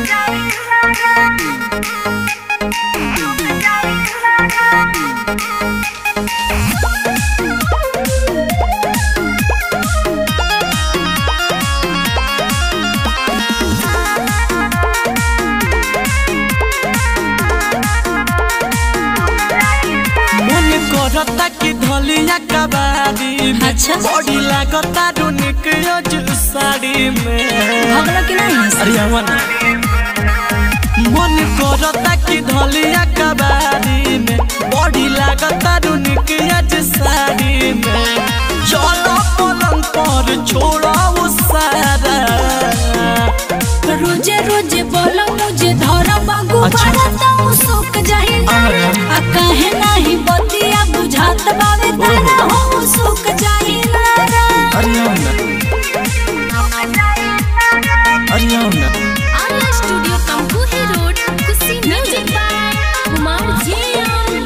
मन करता कि धलिया कबाड़ी में अच्छा। बॉडी लागता रुनिक जो साड़ी में भगलो कि नहीं अरे अमन मन करता कि धलिया कबाड़ी में बॉडी लागता रुनिक जो साड़ी में चलो पलंग पर छोड़ा वो सारा रोजे रोजे बोलो मुझे धरा बागु अच्छा। बड़ा सुख जाही अरे। आ काहे नहीं बतिया बुझात बावे तारा हो सुख जाही लारा अरे अमन अरे अमन आला स्टूडियो कंपूही रोड कुसी म्यूजिक बाय कुमार जियान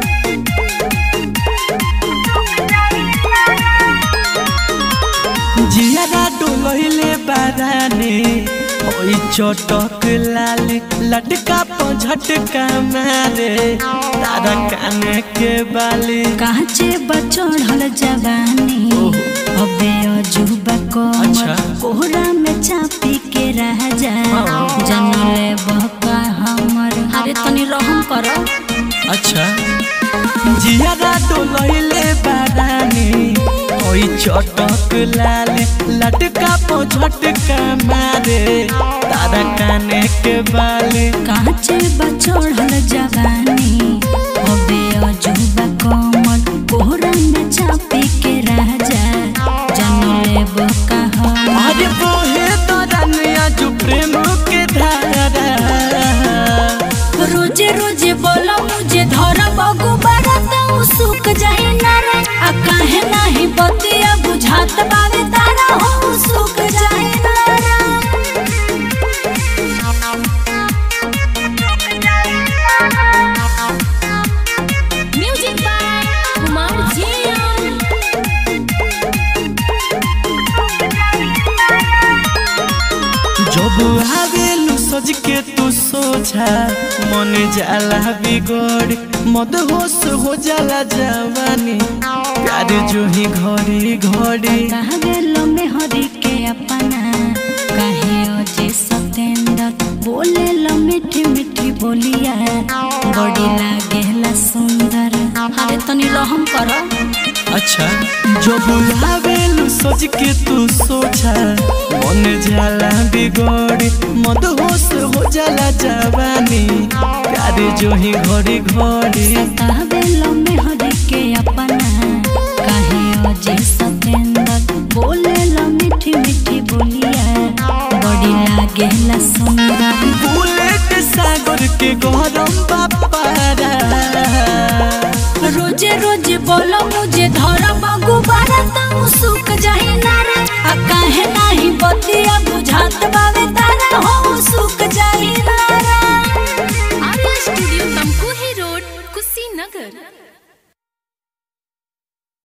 जियारा डोलहिले बाराने ओई चटक लाल लटका पर झटका मारे तारा काने के बाली काचे बचड़ल जवानी अबे अजूबा को अच्छा। कोहरा में चापी के रह जा हाँ। जनले बहका हमर अरे तनी रहम करो अच्छा जियारा डोलहिले बाराने ओई चटक लाल लटका पर झटका मारे तारा काने के बाली काचे बचड़ल जवानी अबे अजूबा कोमल कोहरा में चापी के रह जा जनले बहका हमर अरे बोहे तोरनिया जो प्रेम के धारा रोजे रोजे बोलो मुझे धरा बगु बड़ा तो सुख जाए नारा आ काहे नाही बतिया बुझात बावे तारा हो सुख जाए नारा म्यूजिक बाय कुमार जियान जब आवेलू सज के तू सोझा मन जाला बिगड़ मद होश हो जाला जवानी प्यार जो ही घड़ी घड़ी कहा गेलो में हरि के अपना कहे अजे सतेंद्र बोले लो मीठी मीठी बोलिया बड़ी लागेला सुंदर अरे तनी रहम करो अच्छा जब आवेलू सज के तू सोझा मन जाला बिगड़ मद होश हो जाला जवानी प्यार जो ही घड़ी घड़ी कहा गेलो में हरि